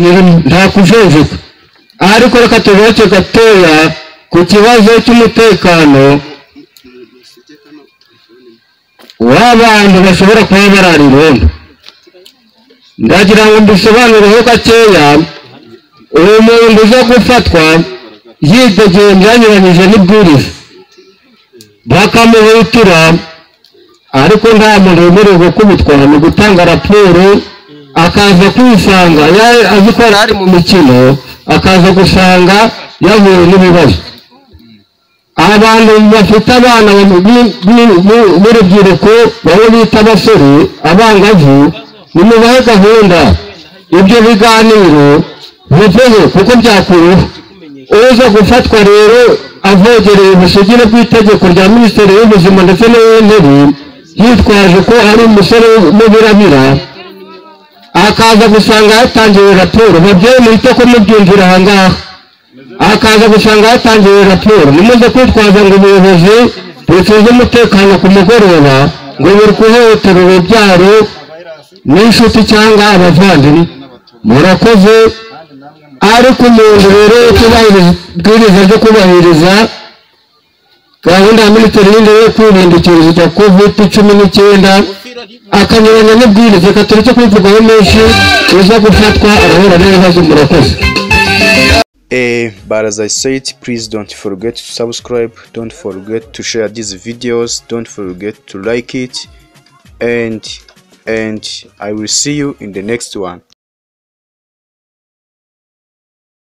nta kujejuka aha ariko reka tuboke gatoya ku kibazo cy'umutekano w'abantu bashobora kuba barara irondo ndagira ngo mbisobanureho gakeya uwo muntu uza gufatwa yitegeye byanyuranyije n'ibwiriza bakamuhwitura ariko nta muntu wemerewe gukubitwa ni gutanga raporo akaza kwisanga yari azi ko yari ari mu mikino akaza gusanga yahuye n'ibibazo abantu bafite abana b'urubyiruko bamwe bita abasore abangavu nimubahe gahunda ibyo biganiro biveho kuko byakuruhu uza gufatwa rero avogereye ubusugire bw'itegeko rya minisiteri y'ubuzima ndetse n'uw'intebe yitwaje ko ari umusore n'ubirabira akaza gusanga yatangiwe raporo babyeyi muhite kumubyumvira aha ngaha akaza gusanga yatangiwe raporo nimuze kwitwaza ngo ubuyobozi bucuze umutekano ku mugoroba ngo buri kuhohotera urubyaro n'inshuti cyangwa abavandimwe murakoze ariko umuntu rero utubahiriza ibwiriza ryo kubahiriza gahunda ya minisiteri y'indege yo kwirinda icyorezo cya kovide cumi n'icyenda akanyuranya n'ibwiriza reka tureke kubivugaho menshi uza gufatwa arahura n'ibibazo murakoze Eh, but as I said, please don't forget to subscribe, don't forget to share these videos, don't forget to like it, and and I will see you in the next one.